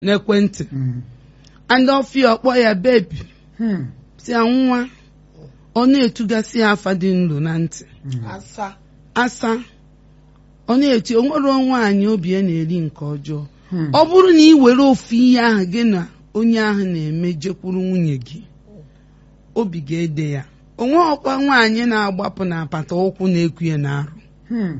n'ekwentị Mm. and ọfịa ọkpọ ya bebi Hmm. si ya nwa ọ na-etugasị ya afa dị nlo na ntị Mm. asa asa ọ na-eti o nwere nwaanyị obi ya na-eri nke ọjọọ Hmm. ọ bụrụ na ị were ofu ihe ahụ gị na onye ahụ na-eme jekwuru nwunye gị obi ga-ede ya onwe ọkwa nwaanyị na-agbapụ na apata ụkwụ na-eku ya n'arụ Hmm.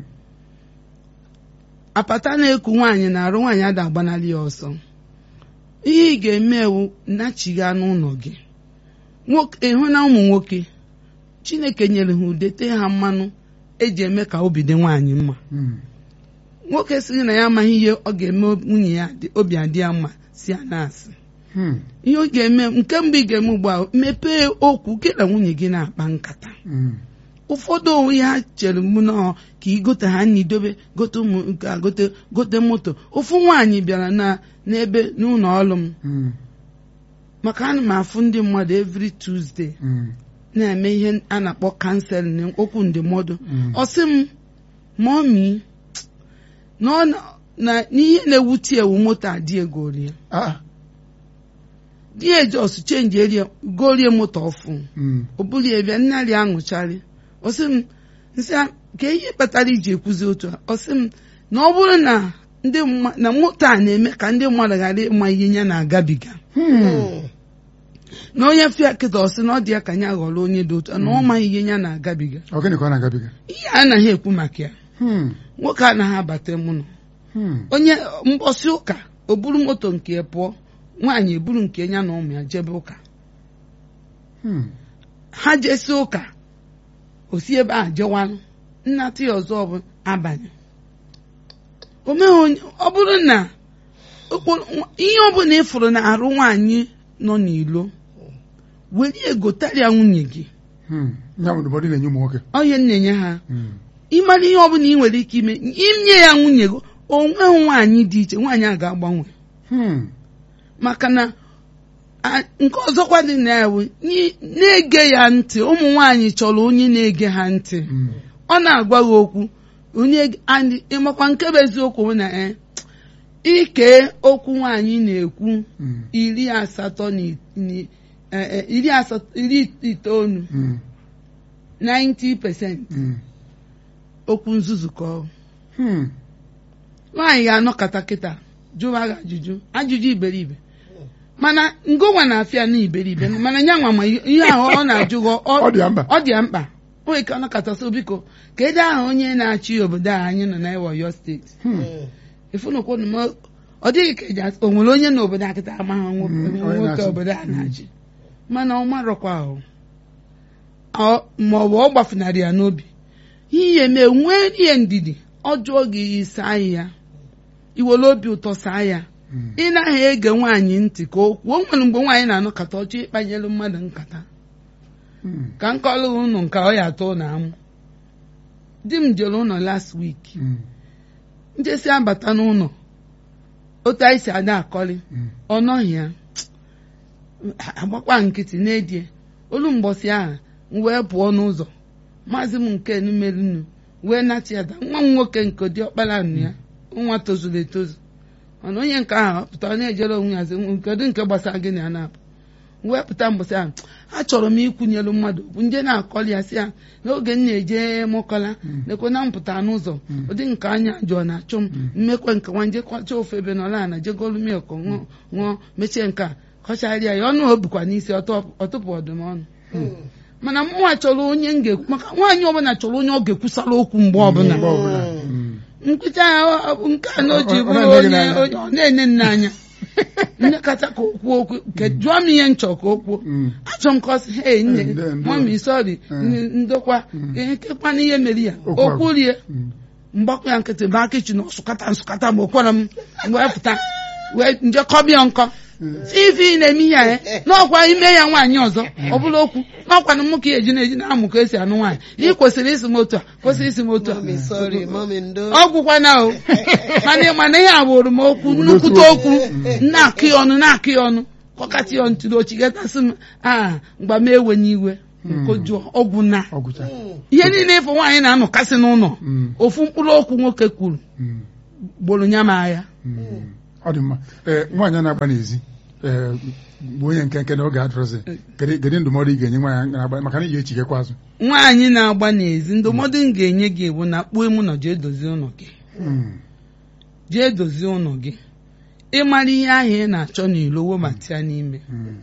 apata na-eku nwaanyị na-arụ nwaanyị ada agbanali ya ọsọ ihe ị ga-eme ewu nachigha n'ụlọ gị nwoke ịhụ na ụmụ nwoke chineke nyere ha udete ha mmanụ eji eme ka obi dị nwaanyị mma Hmm. nwoke sịrị na ya amaghị ihe ọ ga-eme nwunye ya dị- obi adị ya mma si ya na-asị Hmm. ihe ọ ga-eme nke mbụ ị ga-eme ugbu a mepee okwu gị na nwunye gị na-akpa nkata Hmm. ụfọdụ onwe ha chere mụ nọọ ka ị gote ha nri dobe gote ụmụ nke a gote gote moto ofu nwaanyị bịara na n'ebe n'ụlọ ọrụ m Hmm. maka ana m afụ ndị mmadụ every Tuesday Hmm. na-eme ihe a na-akpọ kanselin okwu ndụmọdụ Mm. ọ sị m mọmi na ọ na- na n'ihe na-ewute ewu moto adị egorie Ah. di ejos chenji erie gorie moto ọfụ Hmm. o bulie bịa nnarị aṅụcharị ọ sị m nsị a ka ihe kpatara iji ekwuzi otu a ọ sị m na ọ bụrụ na ndị mma- na moto a na-eme ka ndị mmadụ ghara ịma ihe ya na-agabiga Hmm. na onye fịa kịta ọ sị na ọ dị ya ka ya ghọrọ onye dị otu a na ọ maghị ihe ya na-agabiga Ọ gịnị ka ọ na-agabiga? ihe a anaghị ekwu maka ya Hmm. nwoke anaghị abata mụ nọ Hmm. onye mbọsị ụka o buru moto nke ya pụọ nwaanyị eburu nke ya na ụmụ ya jebe ụka Hmm. ha jesi ụka o si ebe a jewanụ nnata ya ọzọ bụ abalị o meghị onye ọ bụrụ na okporo- ihe ọbụla ị fụrụ na arụ nwaanyị nọ n'ilo were egotarịa nwunye gị Hmm. Ya bụ ndụmọdụ na-enye ụmụ nwoke. onye na-enye ha Hmm. ịmara ihe ọbụla ị nwere ike ime inye ya nwunye gị onweghị nwaanyị dị iche nwaanyị a ga-agbanwe Hmm. maka na a- nke ọzọkwa dị na ya bụ n'i- na-ege ya ntị ụmụ nwaanyị chọrọ onye na-ege ha ntị Hmm. ọ na-agwa gị okwu onye andị- ịmakwa nke bụ eziokwu bụ na e ike okwu nwaanyị na-ekwu Hmm. iri asatọ na i- ni- eh, eh, iri asatọ iri itoolu Hmm. 90% Hmm. okwu nzuzu ka ọ Hmm. nwaanyị ga-anọkọta kịta jụwa gị ajụjụ ajụjụ iberibe mana ngụnwa na-afịa na iberibe mana ya nwa ma ihe ahụ ọ na-ajụ gị ọ- Ọ dị ya mkpa. ọ dị ya mkpa o nwere ike ọ nọkọta so biko ka ede aha onye na-achị obodo a anyị nọ na Ọyọ steeti Hmm. efunukwu na m- ọ dịghị ka eji asị o nwere onye na obodo akịta amaghị nwoke Mm, onye nwoke na-achị. obodo a na-achị mana ọ marọkwa ahụ Ọ- ma ọ bụ ọ gbafunarị ya n'obi ihe mee nwee ihe ndidi ọ jụọ gị saa ya iwere obi ụtọ saa ya Hmm. ị naghị ege nwaanyị ntị ka o kwuo o nwere mgbe nwaanyị na-anọkọta ọchọ ịkpanyere mmadụ nkata Hmm. ka m kọrọ unu nke ọ ya atọ na amụ di m jere ụlọ last week Hmm. njesi abata n'ụlọ otu anyị si ada akọrị Hmm. ọ nọghị ya agbakwa nkịtị n'edie olu mgbọsị ahụ m wee pụọ n'ụzọ maazị m nke numerinu wee nata ya da nwa m nwoke nke dị ọkpara nụ ya nwa tozuru etozu mana onye nke ahụ ọ pụtara na-ejere onwe ya sị kedu nke gbasara gị na ya na-apụ wee pụta mbọsị ahụ achọrọ m ikwunyelu mmadụ okwu nje na-akọli ya sị ya n'oge m na-eje mụkọla lekwe na mpụta n'ụzọ ụdị nke anya jụọ na-achụ m mmekwe nke nwa nje kwacha ofe ebe nọla ana jegolu milk ṅụọ ṅụọ mechie nke a kọcharịa ya ọnụ obikwa n'isi ọtọ- ọtụpụ ọdụm ọnụ mana mụnwa chọrọ onye m ga-ekwu maka nwaanyị ọbụla chọrọ onye ọ ga-ekwusara okwu mgbe ọbụla Mgbe ọbụla. Hmm. nkịta ya ọ- ọ- nke a na o ji Ọ- ọ bụrụ na-ele gị onye n'anya. onye- ọ na-ene nne anya nne kacha ka o kwuo okwu nke jụọ m ihe nchọ ka o kwuo Hmm. achọ m ka ọ sị hei nne Nde- ndo. mami sọri Mm. ndokwa ekekwana ihe mere ya Okwu agwa. okwurie Hmm. mgbakọ ya nkịtị baa kichin ọsụkata nsụkata ma okwara m wee pụta wee nje kọbịa nkọ ife ị na-eme ihe ya n'ọkwa ime ya nwaanyị ọzọ ọ bụla okwu n'ọkwa na mụ ka ya eji na-eji na-amụ ka esi anụ nwaanyị ị kwesịrị isi m otu a kwesịrị isi m otu a mami sorry mami ndo ọgwụkwana o mana mana ihe agbụrụ m okwu nnukwute okwu na-akụ ya ọnụ na-akụ ya ọnụ kọkata ya ntụrụ ochigatasị m a mgba m ewenye iwe nkojuọ ọgwụ na Ọ gwụcha. ihe niile ịfụ nwaanyị na-anọkasị n'ụlọ Hmm. ofu mkpụrụ okwu nwoke kwuru Hmm. gboro nya m agha Hmm. ọ dị mma ee nwaanyị a na-agba n'ezi ee bụ onye nke nke n'oge adịrọzi kedu kedu ndụmọdụ ị ga-enye nwaanyị na-agba maka na ị ga-echigekwa azụ nwaanyị na-agba n'ezi ndụmọdụ m ga-enye gị bụ na kpuo emu nọ jee dozie ụlọ gị Mm, jee dozie ụlọ gị ịmara ihe ahụ ị na-achọ n'ilo webata ya n'ime mm,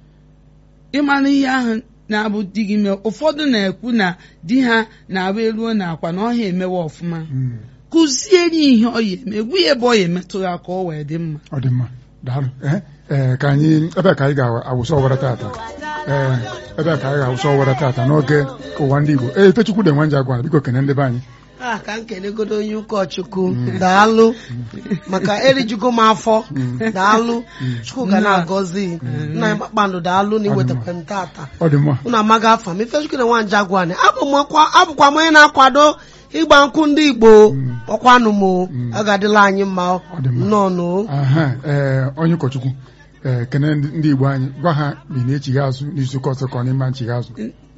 ịmara ihe ahụ na-abụ di gị mee ụfọdụ na-ekwu na di ha na-abụ eruo n'akwa na ọha emewe ọfụma mm. kụziere ya ihe ọ ya eme egwu ya ebe ọ ya emetụ ya ka ọ wee dị mma ọ dị mma daalụ ee ee ka anyị ebe a ka anyị ga-awụsa ọwara tata ee ebe a ka anyị ga-awụsa ọwara tata n'oge ụwa ndị Igbo ee Ifechukwu dị nwa nje agwa biko kene ndị be anyị a ka m kelegodo onye ụkọchukwu daalụ maka erijugo m afọ daalụ chukwu ga na-agọzi nna ya kpakpando daalụ na iwetakwa m tata ọ dị mma unu amaghị afa m ifechukwu na nwanja gwani abụkwa m onye na-akwado ịgba nkwụ ndị igbo ọkwanụ m o ọ ga-adịla anyị mma dị mma. nnọọ no aha ee onye ụkọchukwu ee kene ndị ndị Igbo anyị gwa ha ma ị na-echigha azụ n'izuụka ọzọ ka ọ n'ime nchigha azụ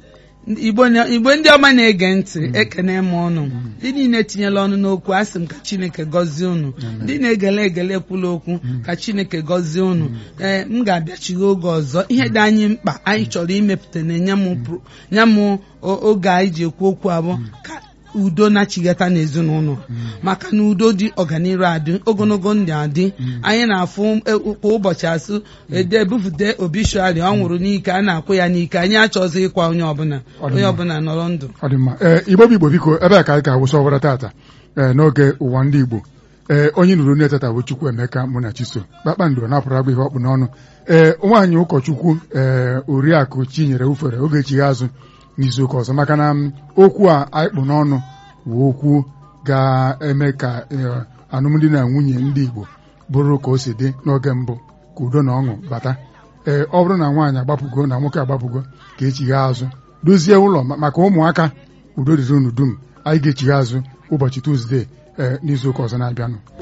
igbo na- igbo ndị ọma na-ege ntị ekene m ọnụ ndị niile tinyela ọnụ n'okwu asị m ka chineke gọzie unu ndị na-egele egele ekwula okwu ka chineke gọzie unu ee m ga-abịachigha oge ọzọ ihe dị anyị mkpa anyị chọrọ imepụta na-enye m pro- nye m o- oge anyị ji ekwu okwu abụọ ka udo na-achịgata n'ezinụlọ maka na udo dị ọganiru adị ogologo ndụ adị anyị na-afụ e- kwa ụbọchị asụ ede ebupụta obituary ọ nwụrụ n'ike a na-akwụ ya n'ike anyị achọghịzị ịkwa onye ọbụla Ọ dị onye mma. ọbụla nọrọ ndụ ọ dị mma ee Igbo bụ Igbo biko ebe a ka anyị ga-awụsa ọwara tata ee n'oge ụwa ndị Igbo ee onye nụrụ onye tata bụ Chukwu Emeka mụ na Chiso kpakpando napụrụ agba ihe ọkpụ n'ọnụ ee nwaanyị ụkọchukwu ee oriakụ Chinyere ufere oge chigha azụ n'izuụka ọzọ maka na m, okwu a anyị kpụ n'ọnụ bụ okwu ga-eme ka ee, alụmdi na nwunye ndị Igbo bụrụ ka o si dị n'oge mbụ ka udo na ọṅụ bata ee ọ bụrụ na nwaanyị agbapụgo na nwoke agbapụgo ka echigha azụ dozie ụlọ ma- maka ụmụaka udo dịrị unu dum anyị ga-echigha azụ ụbọchị Tuzdee ee n'izuụka ọzọ na-abịanụ